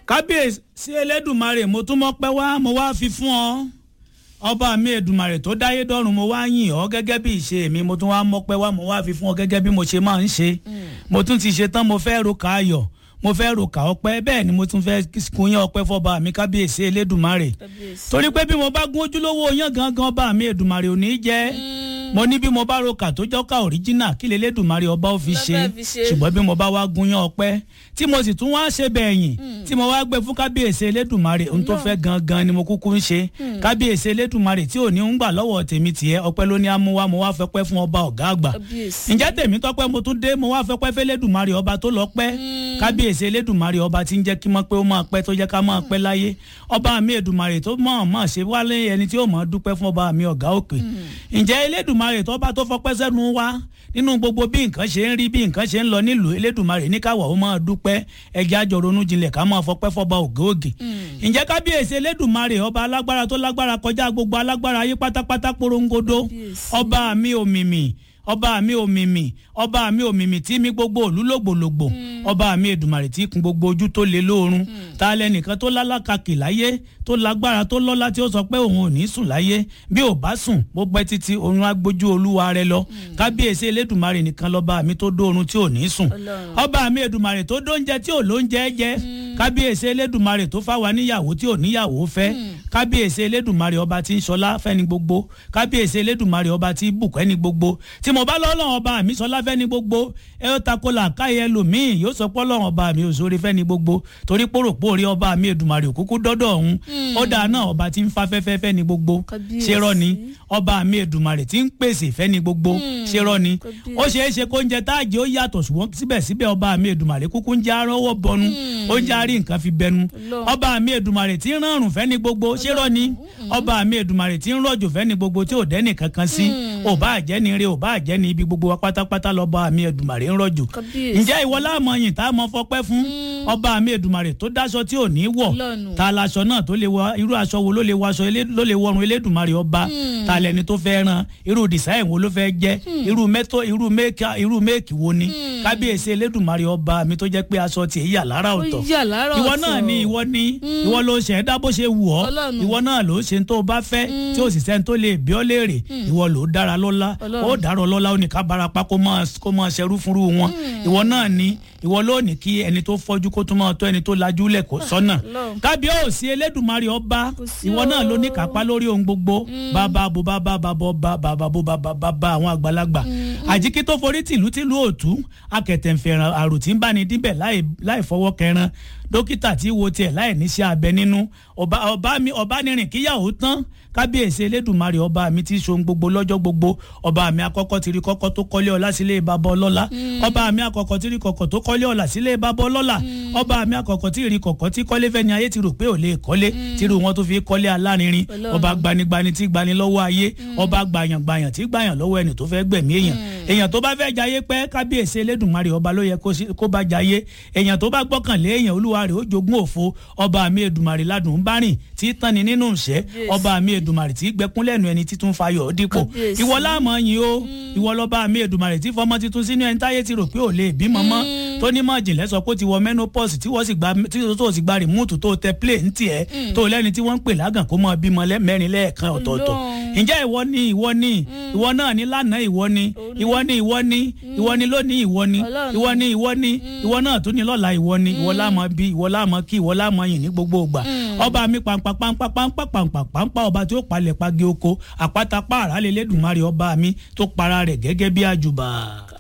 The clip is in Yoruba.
kábíyèsí elédùnmarè mo tún mọ́ pẹ́ wá mo wá fi fún ọ ọba mi èdùnmarè tó dáyé dọ́run mo wá yìn ọ́ gẹ́gẹ́ bí ìṣe mi mo tún wá mọ́ pẹ́ wá mo wá fi fún ọ gẹ́gẹ́ bí mo ṣe máa ń ṣe mo tún ti ṣe tán mo fẹ́ ro ká ayọ̀ mo fẹ́ ro ká ọpẹ́ bẹ́ẹ̀ ni mo tún fẹ́ kúnyán ọpẹ́ fọba mi kábíyèsí elédùnmarè torí pé bí mo bá gún ojúlówó yán gangan ọba mi èdùnmarè ò ní í jẹ́ mo ní bí mo bá ro kà tó jọ́ka òríjínà kí lelédùnmarè ọba ó fi ṣe ṣùgbọ́n bí mo bá wá gúnyán ọpẹ́ tí mo sì tún wá ṣe bẹ̀yìn tí mo wá gbé fún kábíyèsí elédùnmarè ohun tó fẹ́ gangan ni mo kúkú ń ṣe kábíyèsí elédùnmarè tí ò ní ń gbà lọ́wọ́ tèmi tiẹ̀ ọpẹ́ ló ní amúwá mo wá fẹ́pẹ́ fún ọba ọ̀gá àgbà ǹjẹ́ tèmi tọ́pẹ́ mo tún dé mo wá fẹ́pẹ́ fẹ́lẹ́dùnmarè ọba tó lọ pẹ́ kábíyèsí elédùnmarè ọba tí ń jẹ́ kí mọ́ pé ó máa pẹ́ tó jẹ́ ká máa pẹ́ láyé ọba mi èdùnmarè tó mọ̀ mọ̀ ṣe wálé ẹni tí ó mọ̀ dúpẹ́ fún ọba mi ọ̀gá òkè ǹjẹ́ elédùnmarè tó bá tó fọpẹ́ sẹ́nu wá nínú gbogbo bí nǹkan ṣe ń rí bí nǹkan ṣe ń lọ nílùú elédùnmarè ní káwọ̀ ó máa dúpẹ́ ẹjẹ́ àjọ ronú jinlẹ̀ ká máa fọpẹ́ fọba ògè ògè ǹjẹ́ kábíyèsí elédùnmarè ọba alágbára tó lágbára kọjá gbogbo alágbára ayé pátápátá porongodo ọba mi òmìmì ọba mi òmìmì ọba mi òmìmì tí mi gbogbo òlú lògbòlògbò ọba mi èdùmàrè tí kun gbogbo ojú tó le lóorun ta lẹnìkan tó lálákàkì láyé tó lágbára tó lọ́lá tí ó sọ pé òun ò ní sùn láyé bí ò bá sùn bó pẹ́ títí oorun agbójú olúwa rẹ lọ kábíyèsí elédùmarè nìkan lọ́ba mi tó dóorun tí ò ní sùn ọba mi èdùmàrè tó dóúnjẹ tí ò lóúnjẹ jẹ kábíyèsí elédùmarè tó fáwa níyàwó tí ò níyàwó fẹ́ kábíyèsí elédùmarè ọba tí ń ṣọlá fẹ́ni gbogbo kábíyèsí elédùmarè ọba tí bùkẹ́ ni gbogbo tí mo bá lọ́lọ́run ọba mi sọlá fẹ́ni gbogbo ẹ ó takò làákàyè ẹlòmíì yóò sọ pé ọlọ́run ọba mi ò sórí fẹ́ni gbogbo torí pòròpó rí ọba mi èdùmarè òkúkú dọ́dọ̀ ọ̀hún ó dáa náà ọba tí ń fa fẹ́fẹ́ fẹ́ni gbogbo ṣe rọ́ ni ọba mi èdùmarè tí ń pèsè fẹ́ni gbogbo ṣe rọ́ ni ó ṣeé ṣe kó ń jẹ táàjì ó yàtọ̀ ṣùgbọ́n síbẹ̀síbẹ̀ ọba mi èdùmarè kúkú ń jẹ́ arọ́wọ́ bọnu ó ń jẹ́ àrí nǹkan fi bẹnu ọba mi èdùmarè tí ń rọrùn fẹ́ni gbogbo ṣe rọ́ ni ọba mi èdùmarè tí ń rọ̀jò fẹ́ni gbogbo tí ò dẹ́nì kankan sí ò bá àjẹ́ni ire ò bá àjẹ́ni ibi gbogbo wa pátápátá lọ́ba mi èdùmarè ń rọ̀jò ǹjẹ́ ìwọ láàmú yìn tá a mọ fọpẹ́ fún ọba mi èdùmarè tó dáṣọ tí ò ní wọ̀ ta laṣọ náà tó lè wọ irú aṣọ wo ló lè wọṣọ ló lè wọrun elédùmarè ọba ta lẹni tó fẹ́ ran irú design wo ló fẹ́ jẹ́ irú mẹ́tọ́ irú méèkì irú méèkì wo ni kábíyèsí elédùmarè ọba mi tó jẹ́ pé aṣọ tiẹ̀ yà lára ọ̀tọ̀ ìwọ náà ni ìwọ ni ìwọ ló ṣe ẹ̀dá bó ṣe wù ọ́ ìwọ náà ló ṣe tó bá fẹ́ tí ó sì sẹ́ni tó lè bí ọ́ léèrè ìwọ ló dára lọ́lá ó dárọ̀ lọ́lá ó ní ká barapá kó máa ṣerú fúnrú wọn ìwọ náà ni ìwọ ló ní kí ẹni tó fọ́jú kó tún máa tọ́ ẹni tó lajú lẹ̀ kó sọ́nà kábíyèsí elédùnmarè ọba ìwọ náà ló ní kápá lórí ohun gbogbo bàbá bo bàbá bàbá ọba bàbá bo bàbá bàbá àwọn àgbàlagbà àjíkí tó forí tìlú tìlú òtún akẹtẹ̀ǹfẹ̀ràn àròtí ń bá ní díbẹ̀ láì fọwọ́ kẹran dókítà tí wo tiẹ̀ láì níṣẹ́ abẹ nínú ọba mi ọba nírìn kíyàwó tán kábíyèsí elédùnmarè ọba mi ti ṣohun gbogbo lọ́jọ́ gbogbo ọba mi àkọ́kọ́ ti rí kọ́kọ́ tó kọ́lé ọlá sílé bàbá ọlọ́lá ọba mi àkọ́kọ́ ti rí kọ̀kọ́ tó kọ́lé ọlá sílé bàbá ọlọ́lá ọba mi àkọ́kọ́ ti rí kọ̀kọ́ tí kọ́lé fẹ́ni ayé ti rò pé ò lè kọ́lé tí irú wọn tó fi kọ́lé alárinrin ọba gbanigbani tí gbani lọ́wọ́ ayé ọba gbàyàngbàyàn tí gbàyàn lọ́wọ́ ẹni tó fẹ́ gbẹ̀mí èèyàn èèyàn tó bá fẹ́ jayé pẹ́ kábíyèsí elédùnmarè ọba ló yẹ kó bá jayé èèyàn tó bá gbọ́kànlé èèyàn olúwa rẹ̀ ó jogún òfo ọba mi èdùnmarè ládùn ń bá rìn tí tán ni nínú ìṣẹ́ ọba mi èdùnmarè tí gbẹkún lẹ́nu ẹni títún fayọ̀ dípò ìwọ láàmú yín o ìwọ lọ́ba mi èdùnmarè tí fọmọ titun sínú ẹni táyé ti rò pé ò lè bímọ mọ́ tó ní mọ̀ jìnlẹ̀ sọ pé ó ti wọ menopause tí wọ́n sì gba tí tó sì gba rìmúùtù tó tẹ play ń tiẹ̀ tó lẹ́ni tí wọ́n ń pè lágàn kó mọ bímọ mẹ́rin lẹ́ẹ̀kan ọ̀tọ̀ọ̀tọ̀ ǹjẹ́ ìwọ ni ìwọ ni ìwọ náà ní lánàá ìwọ ni ìwọ ni ìwọ ni ìwọ ni lónìí ìwọ ni ìwọ ni ìwọ ni ìwọ náà tún ní lọ́la ìwọ ni ìwọ láàmọ́ bí ìwọ láàmọ́ kí ìwọ láàmọ́ yìn ní gbogbo ìgbà ọba mi pàǹpà pàǹpà pàǹpà pàǹpà pàǹpà ọba tí ó palẹ̀ pagi oko àpáta pààrà lélẹ́dùnmarè ọba mi tó para rẹ̀ gẹ́gẹ́ bí àjùbà.